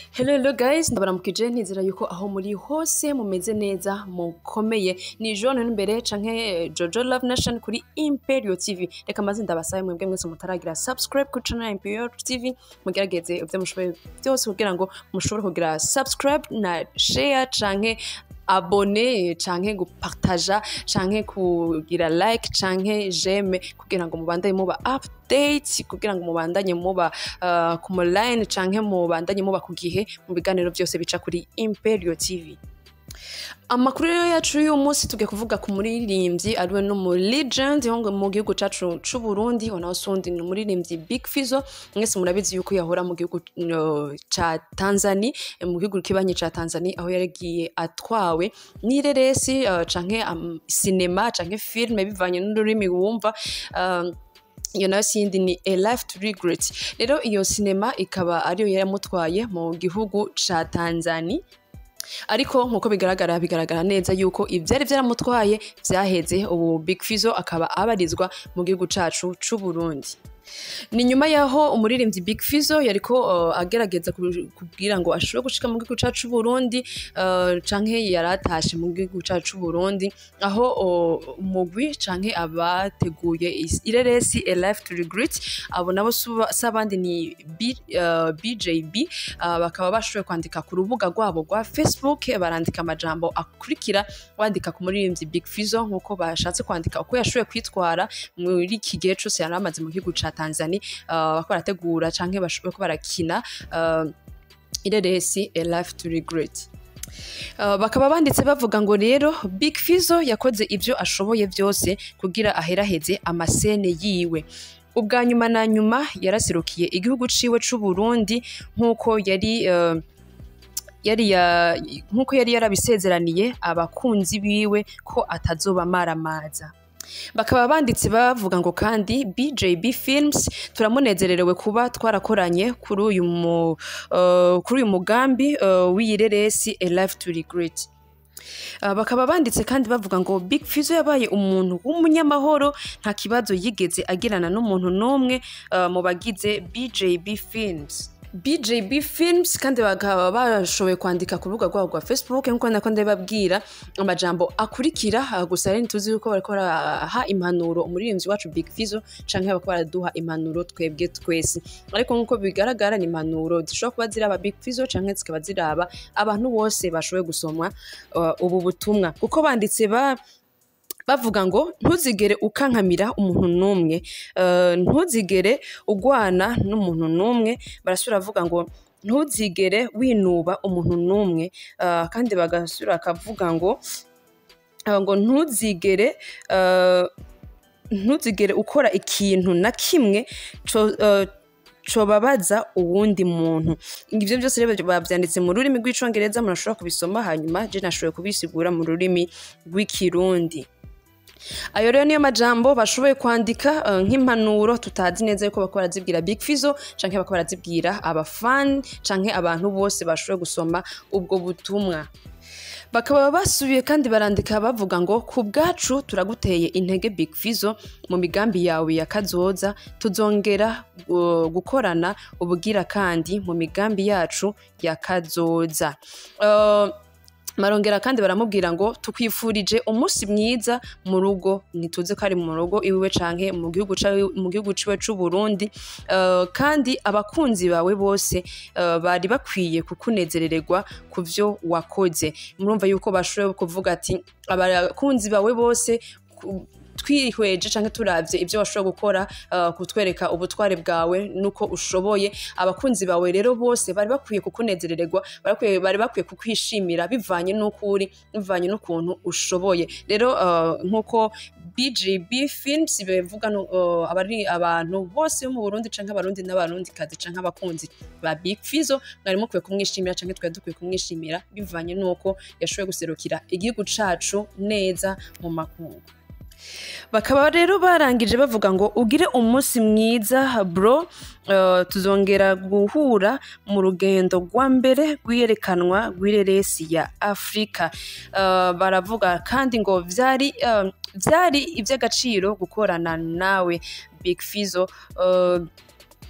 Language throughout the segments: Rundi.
Hello hello guys ndabaramukije ntizera yuko aho muri hose mumeze neza mukomeye ni John imbere canke Jojo Love Nation kuri Imperial TV reka maze ndabasabe mwebwe mwese mutaragira subscribe kuri channel ya Imperial TV mugerageze ivyo mushoboye byose kugira ngo mushobore kugira subscribe na share canke abone canke gupartaja canke kugira like canke j'aime kugira ngo mubandanye muba update kugira ngo mubandanye muba uh, ku line canke mubandanye muba ku gihe mu biganiro byose bica kuri Imperial TV amakuru rero yacu y'uyu munsi tugiye kuvuga ku muririmbyi ariwe no mu legend ho ngo mu gihugu cacu c'u Burundi ho naho sundi ni umuririmbyi Big Fizzo mwese murabizi yuko yahora mu gihugu uh, ca Tanzania mu gihugu kibanye ca Tanzania aho yaragiye atwawe n'ireresi uh, canke um, cinema canke filme bivanye n'ururimi wumva uh, iyo nayo sindi ni a life to regret rero iyo sinema ikaba ariyo yaramutwaye mu gihugu ca Tanzania ariko nkuko bigaragara bigaragara neza yuko ivyari vyaramutwaye vyaheze ubu Big Fizzo akaba abarizwa mu gihugu cacu c'u Burundi ni nyuma yaho umuririmbyi Big Fizzo yariko uh, agerageza kubwira ngo ashobore gushika mu gihugu cacu c'u Burundi uh, canke yaratashe mu gihugu cacu c'u Burundi aho uh, umugwi canke abateguye ireresi a life to regret abo nabo sabandi ni B, uh, BJB uh, bakaba bashoboye kwandika ku rubuga rwabo rwa Facebook barandika amajambo akurikira bandika ku muririmbyi Big Fizzo nkuko bashatse kwandika uko yashoboye kwitwara muri iki gihe cose yari amaze mu gihugu ca Tanzania uh, bako barategura canke bako barakina uh, ireresi a life to regret Uh, bakaba banditse bavuga ngo rero Big Fizzo yakoze ivyo ashoboye vyose kugira aheraheze amasene yiwe ubwa nyuma na nyuma yaraserukiye igihugu ciwe c'u Burundi nkuko yari uh, yari ya nkuko yari yarabisezeraniye abakunzi biwe ko atazoba maramaza bakaba banditse bavuga ngo kandi BJB Films turamunezererewe kuba twarakoranye kuri uyu mu, uh, kuri uyu mugambi uh, w'iyireresi A Life to Regret Uh, bakaba banditse kandi bavuga ngo Big Fizzo yabaye umuntu w'umunyamahoro nta kibazo yigeze agirana n'umuntu n'umwe uh, mu bagize BJB Films BJB Films kandi bakaba bashoboye kwandika ku rubuga rwabo rwa Facebook nkuko nako ndababwira amajambo akurikira gusa rero tuzi yuko bariko baraha impanuro umuririmbyi wacu Big Fizzo canke bariko baraduha impanuro twebwe twese ariko nkuko bigaragara ni impanuro zishobora kuba ziraba Big Fizzo canke zikaba ziraba abantu bose bashoboye gusomwa uh, ubu butumwa kuko banditse ba bavuga ngo ntuzigere ukankamira umuntu n'umwe ntuzigere ugwana n'umuntu n'umwe barasubira bavuga ngo ntuzigere winuba umuntu n'umwe kandi bagasubira bakavuga ngo ngo ntuzigere ntuzigere ukora ikintu na kimwe cobabaza uwundi muntu ibyo byose rero babyanditse mu rurimi rw'icongereza murashobora kubisoma hanyuma je nashoboye kubisigura mu rurimi rw'ikirundi ayo rero niyo majambo bashoboye kwandika uh, nk'impanuro tutazi neza yuko bako barazibwira Big Fizzo canke bako barazibwira abafani canke abantu bose bashoboye gusoma ubwo butumwa bakaba basubiye kandi barandika bavuga ngo ku bwacu turaguteye intege Big Fizzo mu migambi yawe ya kazoza tuzongera uh, gukorana ubugira kandi mu migambi yacu ya kazoza uh, marongera kandi baramubwira ngo tukwifurije umunsi mwiza mu rugo ntituze ko ari mu rugo iwiwe canke mu gihugu mu gihugu ciwe c'u Burundi uh, kandi abakunzi bawe bose uh, bari bakwiye kukunezerererwa ku vyo wakoze murumva yuko bashoboye kuvuga ati abakunzi bawe bose twihweje canke turavye ivyo washobora gukora uh, kutwereka ubutware bwawe nuko ushoboye abakunzi bawe rero bose bari bakwiye kukunezerererwa bari bakwiye kukwishimira bivanye n'uko uri bivanye n'ukuntu ushoboye rero uh, nkuko BGB Films bivuga uh, abari abantu bose bo mu Burundi canke abarundi n'abarundi kazi canke abakunzi ba Big Fizzo mwari mukwiye kumwishimira canke twari dukwiye kumwishimira bivanye n'uko yashoboye guserukira igihugu cacu neza mu makungu bakaba rero barangije bavuga ngo ugire umunsi mwiza bro uh, tuzongera guhura mu rugendo rwa mbere rw'iyerekanwa rw'ireresi ya afurika uh, baravuga kandi ngo vyari uh, vyari ivy'agaciro gukorana nawe big fizo uh,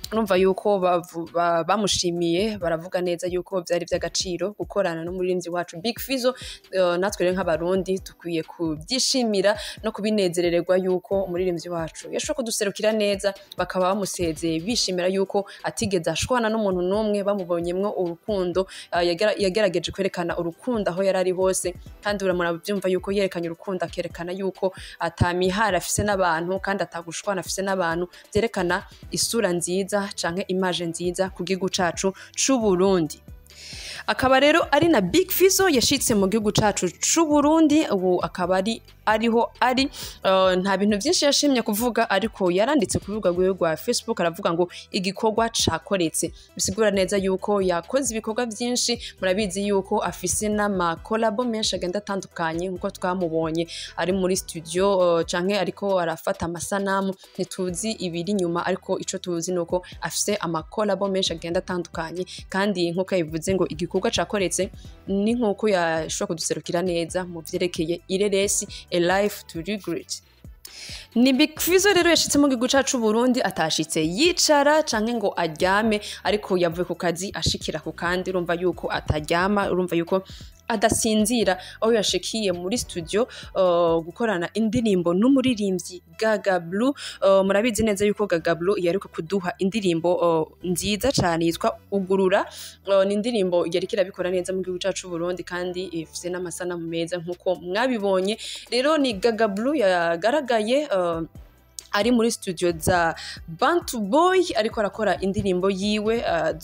urumva yuko bavu- ba- bamushimiye baravuga neza yuko byari by'agaciro gukorana n'umuririmbyi wacu Big Fizzo Eh, natwe rero nk'abarundi dukwiye kubyishimira no kubinezerererwa yuko umuririmbyi wacu yashoboye kuduserukira neza bakaba bamusezeye bishimira yuko atigeze ashwana n'umuntu n'umwe bamubonyemwo urukundo eh, yagera- yagerageje kwerekana urukundo aho yari ari hose kandi uramura byumva yuko yerekanye urukundo akerekana yuko atamihara afise n'abantu kandi atagushwana afise n'abantu byerekana isura nziza canke imaje nziza ku gihugu cacu c'uburundi akaba rero ari na Big Fizzo yashitse mu gihugu cacu c'u Burundi ubu akaba ari ariho ari uh, nta bintu byinshi yashimye kuvuga ariko yaranditse ku rubuga rwiwe rwa Facebook aravuga ngo igikorwa cakoretse bisigura neza yuko yakoze ibikorwa byinshi murabizi yuko afise n'amakolabo menshi agenda atandukanye nkuko twamubonye ari muri studio uh, canke ariko arafata amasanamu ntituzi ibiri inyuma ariko ico tuzi nuko afise amakolabo menshi agenda atandukanye kandi nkuko yabivuze ngo igikorwa cakoretse ni nkuko yashobora kuduserukira neza mu vyerekeye ireresi a life to regret ni Big Fizzo rero yashitse mu gihugu cacu Burundi atashitse yicara canke ngo aryame ariko yavuye ku kazi ashikira ku kandi urumva yuko ataryama urumva yuko adasinzira aho yashikiye muri studio uh, gukorana indirimbo n'umuririmbyi Gaga Blue uh, murabizi neza yuko Gaga Blue yaruka kuduha indirimbo uh, nziza cane yitwa Ugurura uh, ni indirimbo yariko irabikora neza mu gihugu cacu Burundi kandi ifise n'amasanamu meza nkuko mwabibonye rero ni Gaga Blue yagaragaye uh, ari muri studio za Bantu Boy ariko arakora indirimbo yiwe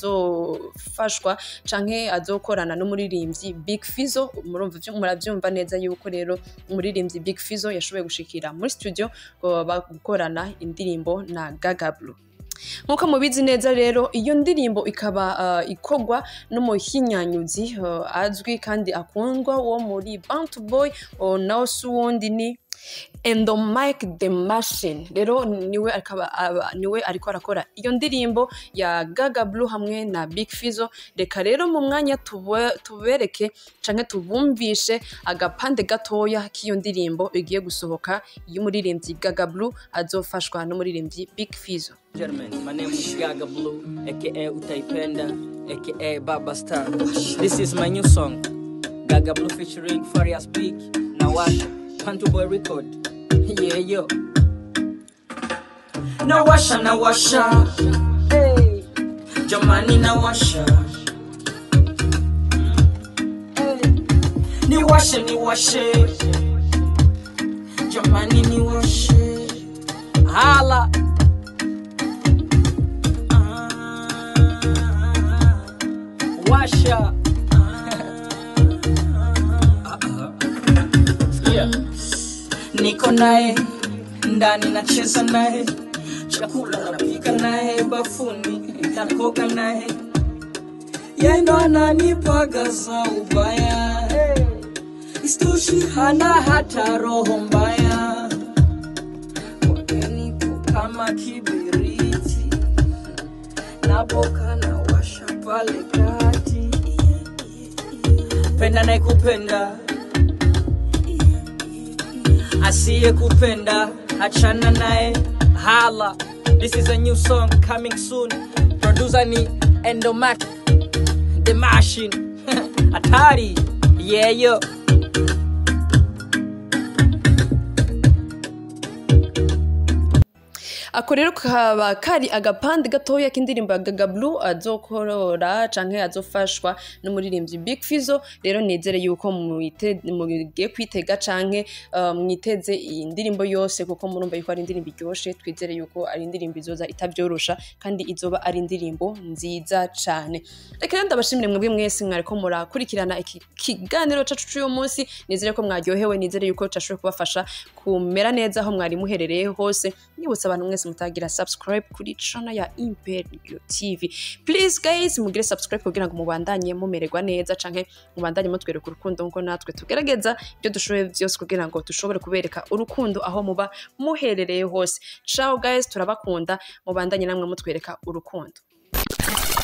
azofashwa canke azokorana n'umuririmbyi Big Fizzo murumva ivyo- muravyumva neza yuko rero umuririmbyi Big Fizzo yashoboye gushikira muri studio ngo bagukorana indirimbo na Gaga Blue nkuko mubizi neza rero iyo ndirimbo ikaba uh, ikorwa n'umuhinyanyuzi uh, azwi kandi akundwa wo muri Bantu Boy uh, nawe si uwundi ni Endo Mike the Machine rero niwe akaba aba- niwe ariko arakora iyo ndirimbo ya Gaga Blue hamwe na Big Fizzo reka rero mu mwanya tube- tubereke canke tubumvishe agapande gatoya k'iyo ndirimbo igiye gusohoka y'umuririmbyi Gaga Blue azofashwa n'umuririmbyi Big Fizzo Gentlemen, my name is Gaga Blue, aka Utaipenda, aka Baba Star. This is my new song, Gaga Blue featuring Farias Peak, Nawasha, Pantu Boy Record. Yeah, yo. Nawasha, Nawasha, hey. Jamani, Nawasha. Hey. Niwashe, niwashe. Jamani, niwashe. Hala. Washa. Yeah. Niko naye ndani nacheza naye, chakula napika naye, bafuni nakoga naye, yeye ndo ananipagaza ubaya. Istoshi hana hata roho mbaya, wagenipo kama kibiriti naboka na washa pale kati penda naye kupenda asiye kupenda achana naye hala this is a new song coming soon producer ni endomac the machine hatari yeah yo ako rero kaba kari agapande gatoya k'indirimbo ya Gaga Blue azokorora canke azofashwa n'umuririmbyi Big Fizzo rero nizere yuko mwite- mugiye kwitega canke uh, mwiteze iyi ndirimbo yose kuko murumva yuko ari indirimbo iryoshe twizere yuko ari indirimbo izoza itabyorosha kandi izoba ari indirimbo nziza cane reka rero ndabashimire mwebwe mwese mwariko murakurikirana iki kiganiro cacu c'uyu munsi nizere ko mwaryohewe nizere yuko cashoboye kubafasha kumera neza aho mwari muherereye hose nibutsa abantu mwese mutagira subscribe kuri channel ya Imperio TV please guys mugire subscribe kugira ngo mubandanye mumererwa neza canke mubandanye mutwereka urukundo ngo natwe tugerageza ibyo dushoboye byose kugira ngo dushobore kubereka urukundo aho muba muherereye hose ciao guys turabakunda mubandanye namwe mutwereka urukundo